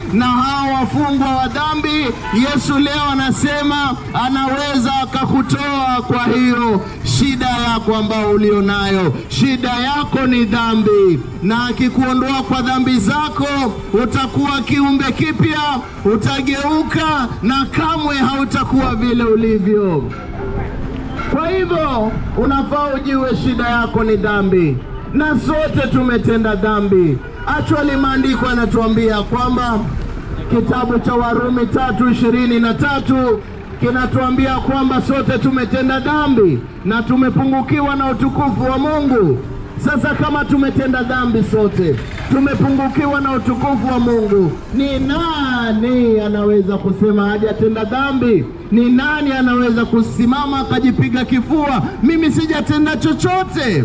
na hao wafungwa wa dhambi, Yesu leo anasema anaweza akakutoa kwa hiyo shida yako ambao ulio nayo. Shida yako ni dhambi, na akikuondoa kwa dhambi zako utakuwa kiumbe kipya, utageuka na kamwe hautakuwa vile ulivyo. Kwa hivyo unafaa ujue shida yako ni dhambi, na sote tumetenda dhambi. Actually, maandiko yanatuambia kwamba kitabu cha Warumi tatu ishirini na tatu kinatuambia kwamba sote tumetenda dhambi na tumepungukiwa na utukufu wa Mungu. Sasa kama tumetenda dhambi sote, tumepungukiwa na utukufu wa Mungu, ni nani anaweza kusema hajatenda dhambi? Ni nani anaweza kusimama akajipiga kifua, mimi sijatenda chochote?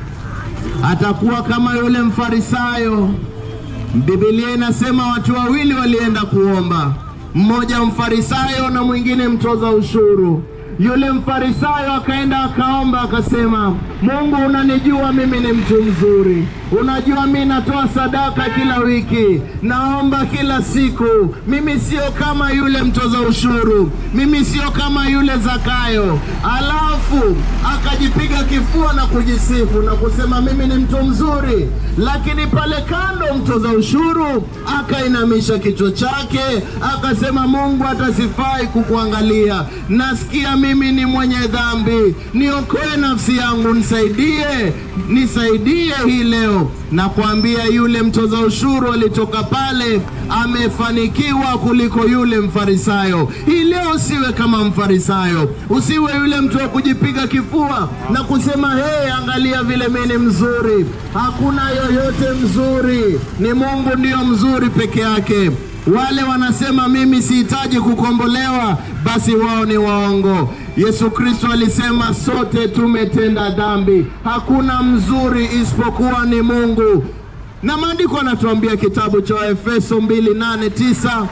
Atakuwa kama yule Mfarisayo. Biblia inasema watu wawili walienda kuomba, mmoja mfarisayo na mwingine mtoza ushuru. Yule mfarisayo akaenda akaomba, akasema, Mungu, unanijua mimi ni mtu mzuri, unajua mimi natoa sadaka kila wiki, naomba kila siku, mimi sio kama yule mtoza ushuru, mimi sio kama yule Zakayo. Alafu akajipiga kifua na kujisifu na kusema mimi ni mtu mzuri, lakini pale kando mtoza ushuru akainamisha kichwa chake akasema, Mungu atasifai kukuangalia, nasikia mimi ni mwenye dhambi, niokoe nafsi yangu, nisaidie, nisaidie hii leo. Na kuambia yule mtoza ushuru alitoka pale amefanikiwa kuliko yule mfarisayo. Hii leo usiwe kama mfarisayo, usiwe yule mtu wa kujipiga kifua na kusema hey, angalia vile mimi ni mzuri. Hakuna yoyote mzuri, ni Mungu ndiyo mzuri peke yake. Wale wanasema mimi sihitaji kukombolewa, basi wao ni waongo. Yesu Kristo alisema sote tumetenda dhambi, hakuna mzuri isipokuwa ni Mungu. Na maandiko yanatuambia kitabu cha Efeso 2:8-9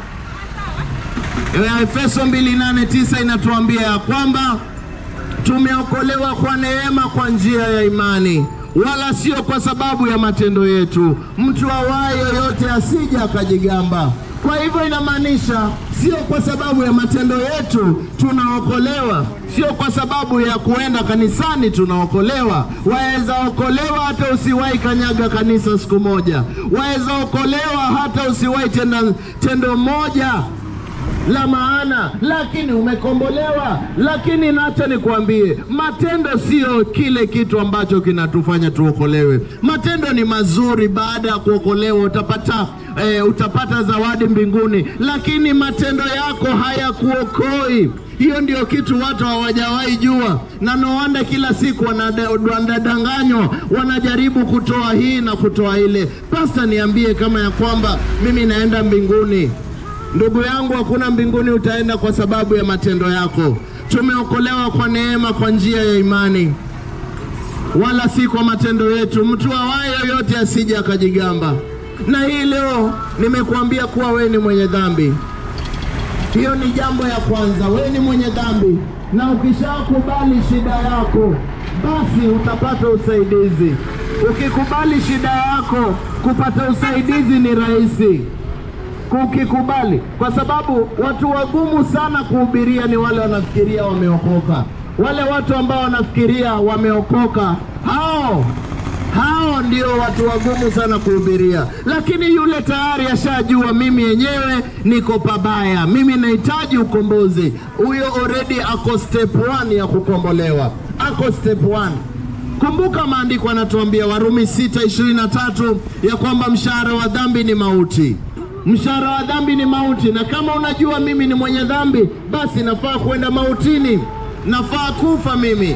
Efeso 2:8-9 inatuambia ya kwamba tumeokolewa kwa neema kwa njia ya imani wala sio kwa sababu ya matendo yetu, mtu awaye yoyote asije akajigamba. Kwa hivyo inamaanisha sio kwa sababu ya matendo yetu tunaokolewa, sio kwa sababu ya kuenda kanisani tunaokolewa. Waweza okolewa hata usiwahi kanyaga kanisa siku moja, waweza okolewa hata usiwahi tenda tendo moja la maana, lakini umekombolewa. Lakini nacho nikwambie, matendo sio kile kitu ambacho kinatufanya tuokolewe. Matendo ni mazuri, baada ya kuokolewa utapata eh, utapata zawadi mbinguni, lakini matendo yako hayakuokoi. Hiyo ndio kitu watu hawajawahi jua, na no wonder kila siku wanadanganywa, wanajaribu kutoa hii na kutoa ile. Pasta, niambie kama ya kwamba mimi naenda mbinguni. Ndugu yangu, hakuna mbinguni utaenda kwa sababu ya matendo yako. Tumeokolewa kwa neema, kwa njia ya imani, wala si kwa matendo yetu. Mtu awaye yoyote asije akajigamba. Na hii leo nimekuambia kuwa wewe ni mwenye dhambi. Hiyo ni jambo ya kwanza, wewe ni mwenye dhambi, na ukishakubali shida yako, basi utapata usaidizi. Ukikubali shida yako, kupata usaidizi ni rahisi ukikubali, kwa sababu watu wagumu sana kuhubiria ni wale wanafikiria wameokoka. Wale watu ambao wanafikiria wameokoka, hao hao ndio watu wagumu sana kuhubiria. Lakini yule tayari ashajua, mimi yenyewe niko pabaya, mimi nahitaji ukombozi, huyo already ako step one ya kukombolewa, ako step one. Kumbuka maandiko yanatuambia Warumi 6:23 ya kwamba mshahara wa dhambi ni mauti mshahara wa dhambi ni mauti, na kama unajua mimi ni mwenye dhambi, basi nafaa kwenda mautini, nafaa kufa mimi.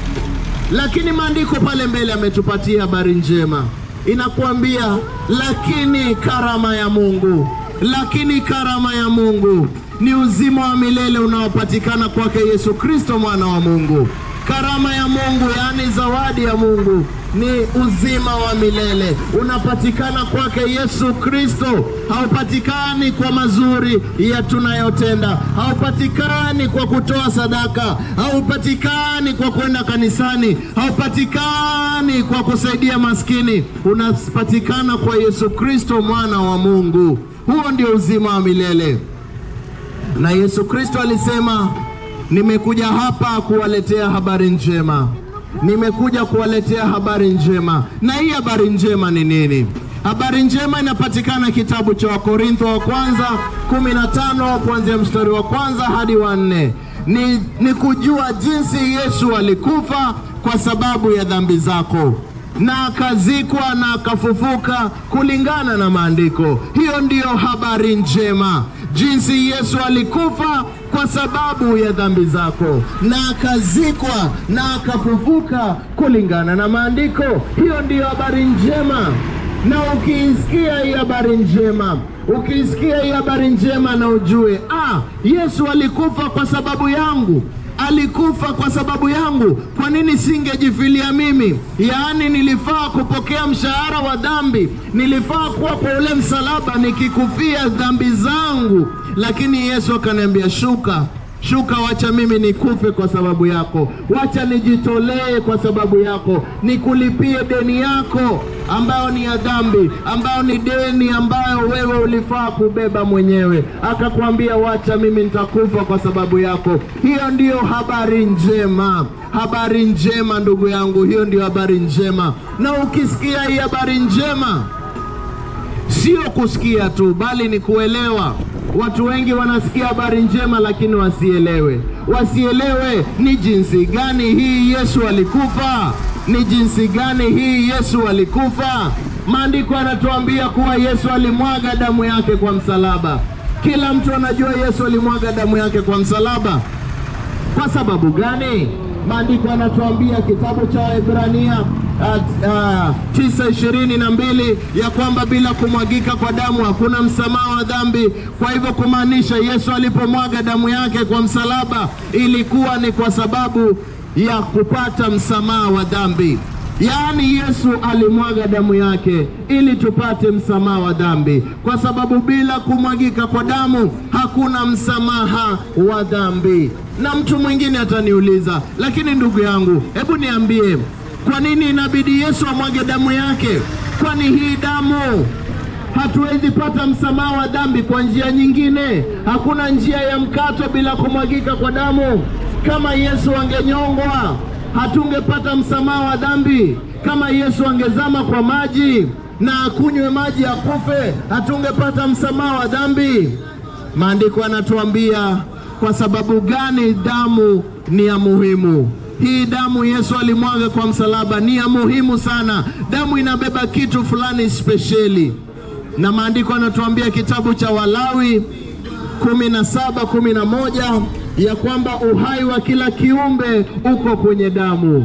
Lakini maandiko pale mbele ametupatia habari njema, inakuambia lakini karama ya Mungu, lakini karama ya Mungu ni uzima wa milele unaopatikana kwake Yesu Kristo mwana wa Mungu. karama ya Mungu, yaani zawadi ya Mungu ni uzima wa milele, unapatikana kwake Yesu Kristo. Haupatikani kwa mazuri ya tunayotenda, haupatikani kwa kutoa sadaka, haupatikani kwa kwenda kanisani, haupatikani kwa kusaidia maskini. Unapatikana kwa Yesu Kristo, mwana wa Mungu. Huo ndio uzima wa milele, na Yesu Kristo alisema, nimekuja hapa kuwaletea habari njema nimekuja kuwaletea habari njema. Na hii habari njema ni nini? Habari njema inapatikana kitabu cha Wakorintho wa kwanza 15 kuanzia mstari wa kwanza hadi wa nne. Ni, ni kujua jinsi Yesu alikufa kwa sababu ya dhambi zako na akazikwa na akafufuka kulingana na maandiko. Hiyo ndiyo habari njema, jinsi Yesu alikufa kwa sababu ya dhambi zako na akazikwa na akafufuka kulingana na maandiko. Hiyo ndiyo habari njema. Na ukiisikia hii habari njema, ukiisikia hii habari njema, na ujue ah, Yesu alikufa kwa sababu yangu alikufa kwa sababu yangu. Kwa nini singejifilia mimi? Yaani nilifaa kupokea mshahara wa dhambi, nilifaa kuwa kwa ule msalaba nikikufia dhambi zangu, lakini Yesu akaniambia shuka Shuka, wacha mimi nikufe kwa sababu yako, wacha nijitolee kwa sababu yako, nikulipie deni yako ambayo ni ya dhambi, ambayo ni deni ambayo wewe ulifaa kubeba mwenyewe. Akakwambia wacha mimi nitakufa kwa sababu yako. Hiyo ndiyo habari njema, habari njema ndugu yangu, hiyo ndiyo habari njema. Na ukisikia hii habari njema, sio kusikia tu, bali ni kuelewa. Watu wengi wanasikia habari njema lakini wasielewe, wasielewe ni jinsi gani hii Yesu alikufa, ni jinsi gani hii Yesu alikufa. Maandiko yanatuambia kuwa Yesu alimwaga damu yake kwa msalaba. Kila mtu anajua Yesu alimwaga damu yake kwa msalaba. Kwa sababu gani? Maandiko yanatuambia kitabu cha Waebrania tisa ishirini na mbili ya kwamba bila kumwagika kwa damu hakuna msamaha wa dhambi. Kwa hivyo kumaanisha Yesu alipomwaga damu yake kwa msalaba ilikuwa ni kwa sababu ya kupata msamaha wa dhambi. Yaani Yesu alimwaga damu yake ili tupate msamaha wa dhambi, kwa sababu bila kumwagika kwa damu hakuna msamaha wa dhambi. Na mtu mwingine ataniuliza, lakini ndugu yangu, hebu niambie, kwa nini inabidi Yesu amwage damu yake? Kwani hii damu hatuwezi pata msamaha wa dhambi kwa njia nyingine? Hakuna njia ya mkato bila kumwagika kwa damu. Kama Yesu angenyongwa hatungepata msamaha wa dhambi. Kama Yesu angezama kwa maji na akunywe maji akufe, hatungepata msamaha wa dhambi. Maandiko yanatuambia kwa sababu gani damu ni ya muhimu. Hii damu Yesu alimwaga kwa msalaba ni ya muhimu sana. Damu inabeba kitu fulani spesheli, na maandiko yanatuambia kitabu cha Walawi kumi na saba kumi na moja ya kwamba uhai wa kila kiumbe uko kwenye damu.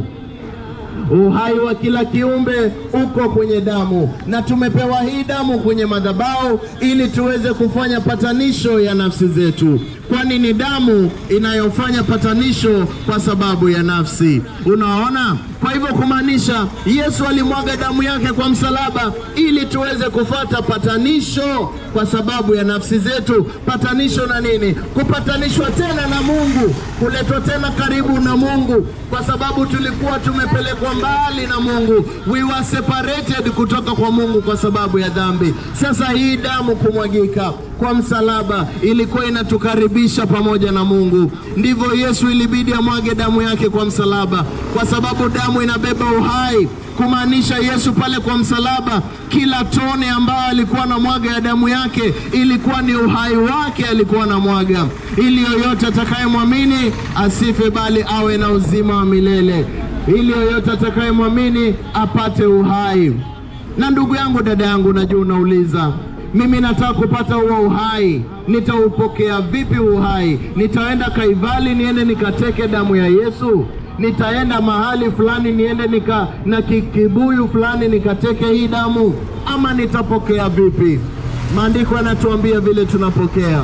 Uhai wa kila kiumbe uko kwenye damu, na tumepewa hii damu kwenye madhabahu ili tuweze kufanya patanisho ya nafsi zetu, kwani ni damu inayofanya patanisho kwa sababu ya nafsi. Unaona? Kwa hivyo kumaanisha Yesu alimwaga damu yake kwa msalaba ili tuweze kufata patanisho kwa sababu ya nafsi zetu. Patanisho na nini? Kupatanishwa tena na Mungu, kuletwa tena karibu na Mungu, kwa sababu tulikuwa tumepelekwa mbali na Mungu, we were separated kutoka kwa Mungu kwa sababu ya dhambi. Sasa hii damu kumwagika kwa msalaba ilikuwa inatukaribisha pamoja na Mungu. Ndivyo Yesu ilibidi amwage damu yake kwa msalaba, kwa sababu damu inabeba uhai, kumaanisha Yesu pale kwa msalaba, kila tone ambayo alikuwa na mwaga ya damu yake ilikuwa ni uhai wake alikuwa na mwaga, ili yoyote atakayemwamini asife, bali awe na uzima wa milele, ili yoyote atakayemwamini apate uhai. Na ndugu yangu, dada yangu, najua unauliza mimi nataka kupata huo uhai, nitaupokea vipi uhai? Nitaenda Kaivali niende nikateke damu ya Yesu? Nitaenda mahali fulani niende nika na kibuyu fulani nikateke hii damu, ama nitapokea vipi? Maandiko yanatuambia vile tunapokea.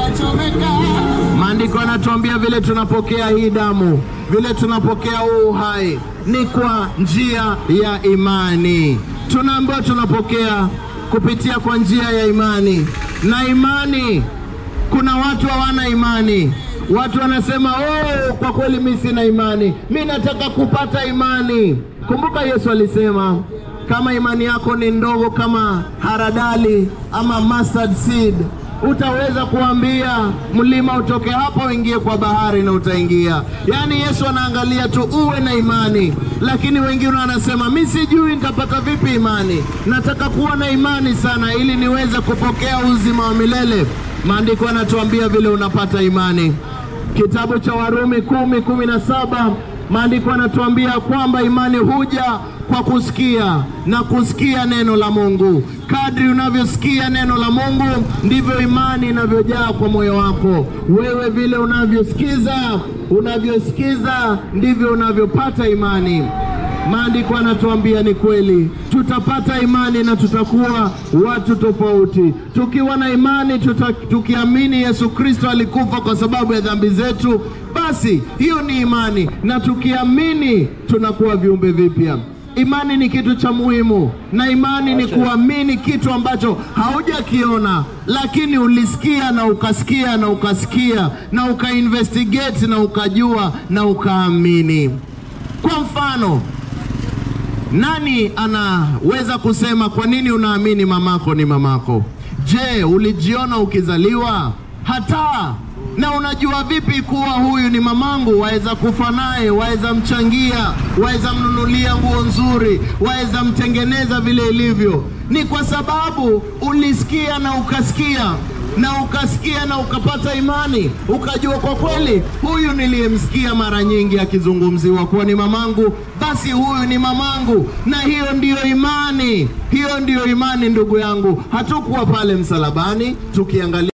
Maandiko yanatuambia vile tunapokea hii damu, vile tunapokea huu uhai ni kwa njia ya imani. Tunaambiwa tunapokea kupitia kwa njia ya imani, na imani, kuna watu hawana imani. Watu wanasema oh, kwa kweli mi sina imani, mi nataka kupata imani. Kumbuka Yesu alisema kama imani yako ni ndogo kama haradali ama mustard seed, utaweza kuambia mlima utoke hapa uingie kwa bahari na utaingia. Yaani Yesu anaangalia tu uwe na imani, lakini wengine wanasema mi sijui nitapata vipi imani, nataka kuwa na imani sana ili niweze kupokea uzima wa milele. Maandiko yanatuambia vile unapata imani. Kitabu cha Warumi kumi kumi na saba maandiko yanatuambia kwamba imani huja kwa kusikia na kusikia neno la Mungu. Kadri unavyosikia neno la Mungu ndivyo imani inavyojaa kwa moyo wako. Wewe vile unavyosikiza unavyosikiza ndivyo unavyopata imani. Maandiko yanatuambia ni kweli, tutapata imani na tutakuwa watu tofauti. Tukiwa na imani tuta, tukiamini Yesu Kristo alikufa kwa sababu ya dhambi zetu, basi hiyo ni imani, na tukiamini tunakuwa viumbe vipya. Imani ni kitu cha muhimu, na imani ni kuamini kitu ambacho haujakiona, lakini ulisikia na ukasikia na ukasikia na ukainvestigate na ukajua na ukaamini. Kwa mfano, nani anaweza kusema kwa nini unaamini mamako ni mamako? Je, ulijiona ukizaliwa? Hata na unajua vipi kuwa huyu ni mamangu? Waweza kufa naye, waweza mchangia, waweza mnunulia nguo nzuri, waweza mtengeneza vile ilivyo. Ni kwa sababu ulisikia na ukasikia na ukasikia na ukapata imani, ukajua kwa kweli, huyu niliyemsikia mara nyingi akizungumziwa kuwa ni mamangu, basi huyu ni mamangu. Na hiyo ndiyo imani, hiyo ndiyo imani, ndugu yangu. Hatukuwa pale msalabani tukiangalia